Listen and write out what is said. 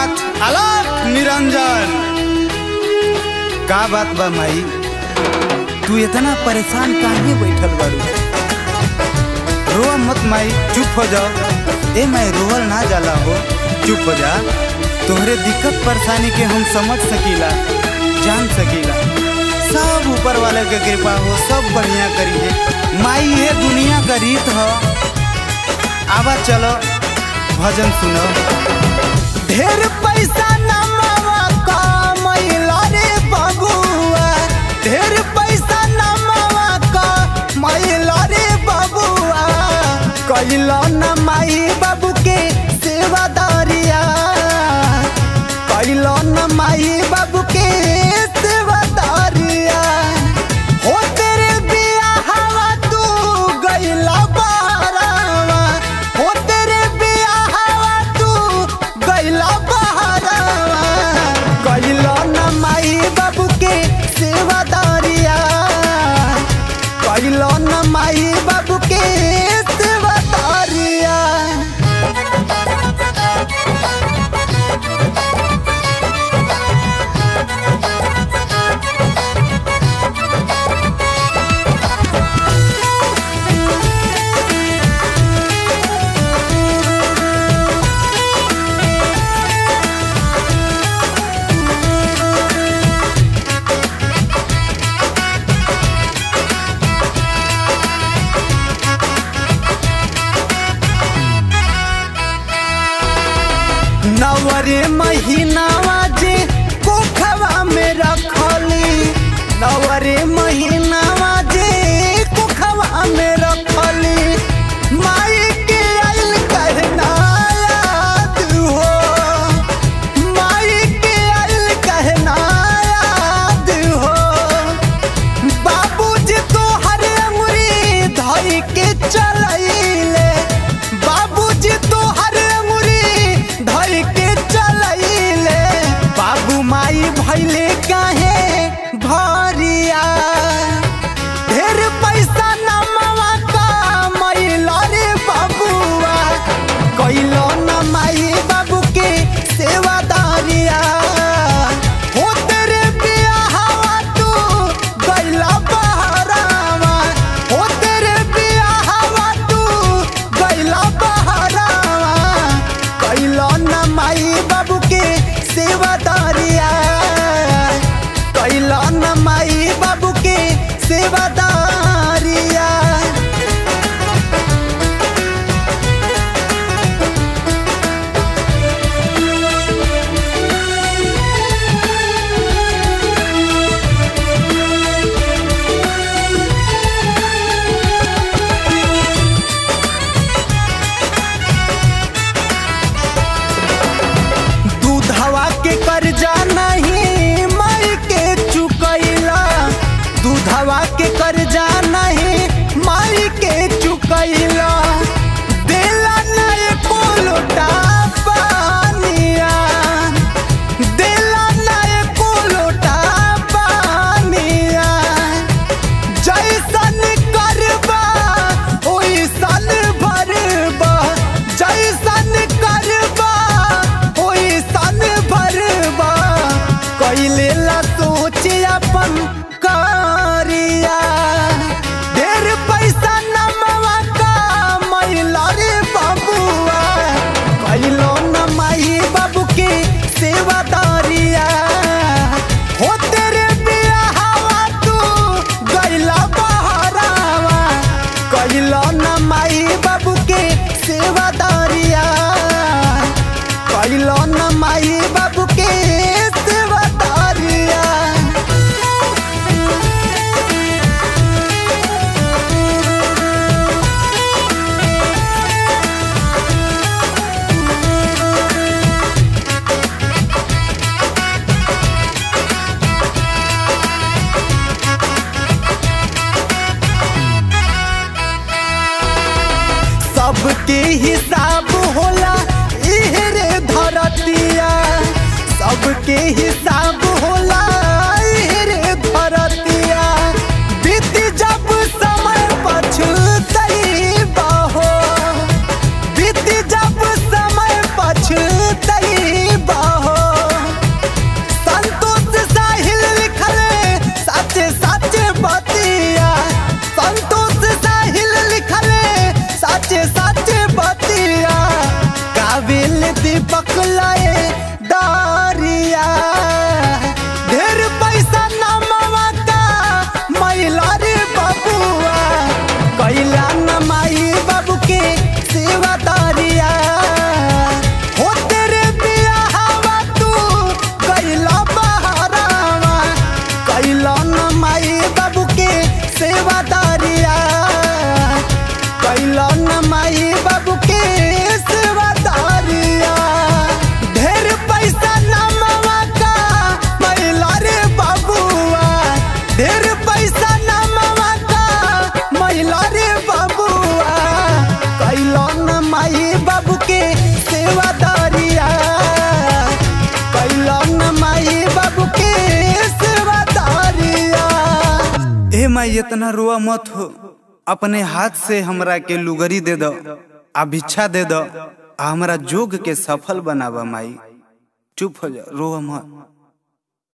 नाथ अलग निरंजन का बात बा माई तू इतना परेशान काहे बैठल बारू रोआ मत माई चुप हो जाओ ए मैं रोवल ना जाला हो चुप हो जा तोहरे दिक्कत परेशानी के हम समझ सकीला जान सकीला सब ऊपर वाले के कृपा हो सब बढ़िया करी है माई ये दुनिया का रीत हो आवा चलो भजन सुनो ढेर पैसा नमावा कमैला रे बबुआ ढेर पैसा नमावा कमैला रे बबुआ कैला न माई बाबू के सेवादारिया कैला न माई बाबू के सेवादारिया हो तेरे बियाहवा तू गइला बहरावा हो तेरे बियाहवा तू गइला बहरावा कैला न माई बाबू के सेवादारिया कैला न माई बाबू के सेवादारिया नवरे महीनावा जे कोखवा में रखली नवरे महीनावा जे कोखवा में रखली माई के आइल कहना याद हो माई के आइल कहना याद हो बाबूजी तो हर अंगुरी धई के चलैले बाबूजी तो हर अंगुरी धई के चलैले बाबू माई भैले काहे भरिया ढेर पैसा नमवा कमैला रे बाबुआ कैलो न माई बाबू के सेवादारिया हो तेरे बियाहवा तू गइला बहरावा हो तेरे बियाहवा तू गइला बहरावा कैलो न माई बाबू के सेवादारिया कैलो न माई बाबू के सेवादारिया दूधवा के कर्जा नहीं माई के चुकैला दूधवा के कर्जा नहीं माई के चुकैला देला नहीं कोलोटा पानिया देला नहीं कोलोटा पानिया जैसन करबा ओइसन भरबा जैसन करबा ओइसन भरबा कैले ला सोच अपन करिया ढेर पैसा नमवा कमैला रे बबुआ कैलो न माई बाबू के सेवादारिया हो तेरे बियाहवा तू गइला बहरावा कैलो न माई बाबू के सेवादारिया कैलो न माई बाबू के सेवादारिया सबके हिसाब होला इहे रे धरतिया सबके हिसाब होला इहे रे धरतिया बीत जब समय पछुतई बहो बीत जब समय पछुतई बहो दीपक लाए दारिया ढेर पैसा नमवा का मैला रे बबुआ कैला न माई बाबू के सेवा दारिया हो तेरे बियाहवा तू कैला बहरावा कैला न माई बाबू के सेवा दारिया कैला न माई बाबू के सेवा दारिया ढेर पैसा नमवा का मैला रे बाबुआ ढेर पैसा नमवा का मैला रे बाबुआ कैला न माई बाबू के सेवा दारिया कैला न माई बाबू के सेवा दारिया ए माई इतना रुआ मत हो अपने हाथ से हमरा के लुगरी दे दो आ भिक्षा दे दो आ हमरा जोग के सफल बनावा माई चुप हो जा रोवा मत